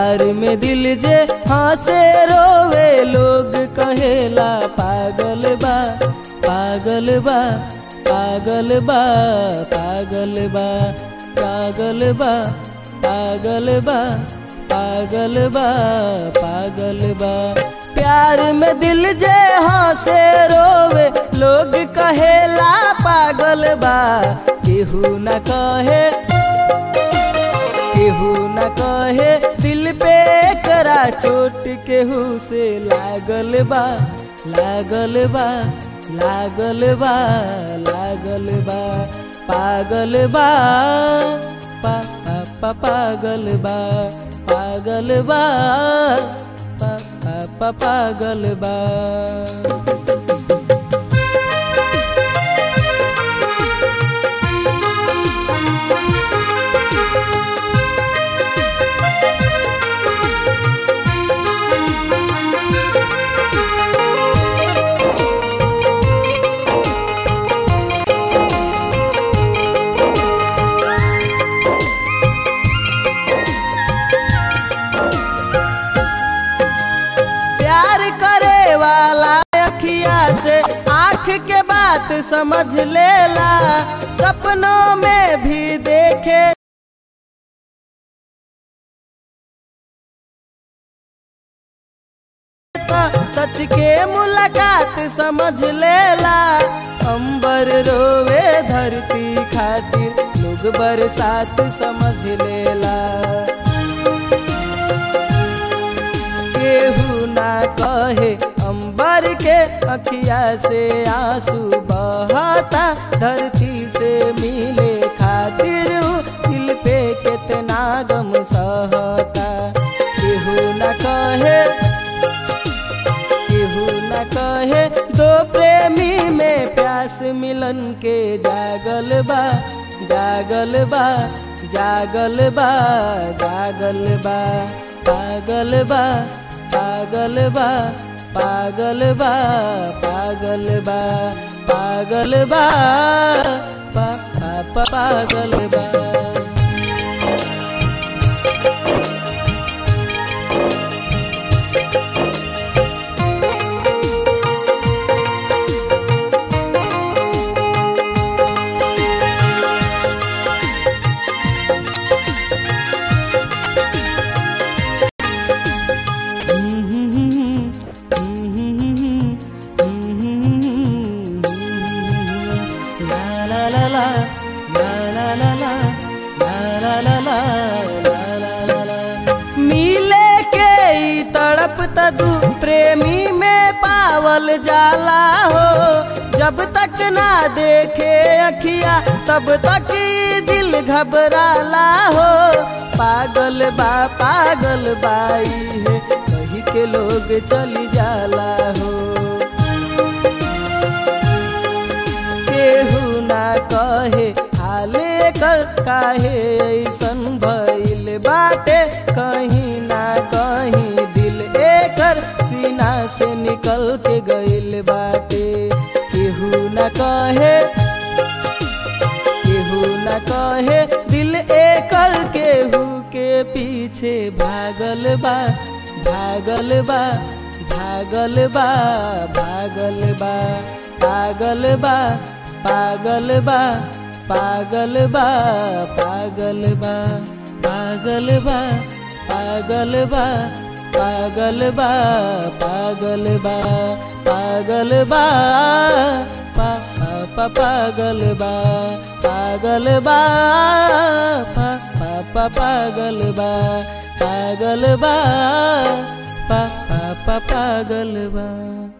प्यार में दिल जे हंसे रोवे लोग कहेला पागल बा पागल बा पागल बा पागल बा पागल बा पागल बा पागल बा पागल बा प्यार में दिल जे हंसे रोवे लोग कहेला पागल बा केहू न कहे केहू न कहे दिल पे करा चोट केहू से लागल बा लागल बा लागल बा लागल बा पागल बा पा पा पा पागल बा पागल बा पा पा पा पागल बा प्यार करे वाला अखिया से आँख के बात समझ लेला सपनों में भी देखे तो सच के मुलाकात समझ लेला अंबर रोवे धरती खातिर लोग बरसात समझ लेला केहू ना कहे अंबर के अखिया से आंसू बहता धरती से मिले खातिर उ दिल पे कितना गम सहता केहू ना कहे केहू न कहे दो प्रेमी में प्यास मिलन के जागल बा जागल बा जागल बा जागल बा पागल बा पागल बा पागल बा पागल बा पागल बा पा पा पा पागल बा La la la la, la la la la, la la la la, la la la la। मिले के ई तड़प तदु प्रेमी में पावल जाला हो जब तक ना देखे अखिया तब तक ई दिल घबराला हो पागल बा पागल बाई है कही के लोग चली जाला हो केहू ना कहे हाले कर काहे ऐसन भइल बाटे कहीं ना कहीं दिल एकर सीना से निकल के गइल बाटे केहू ना कहे केहू न कहे दिल एकर केहू के पीछे भागल बा भागल बा भागल बा भागल बा पागल बा पागल बा पागल बा पागल बा पागल बा पागल बा पागल बा पागल बा पागल बा पा पा पा पागल बा पागल बा पा पा पा पागल बा पागल बा पा पा पा पागल बा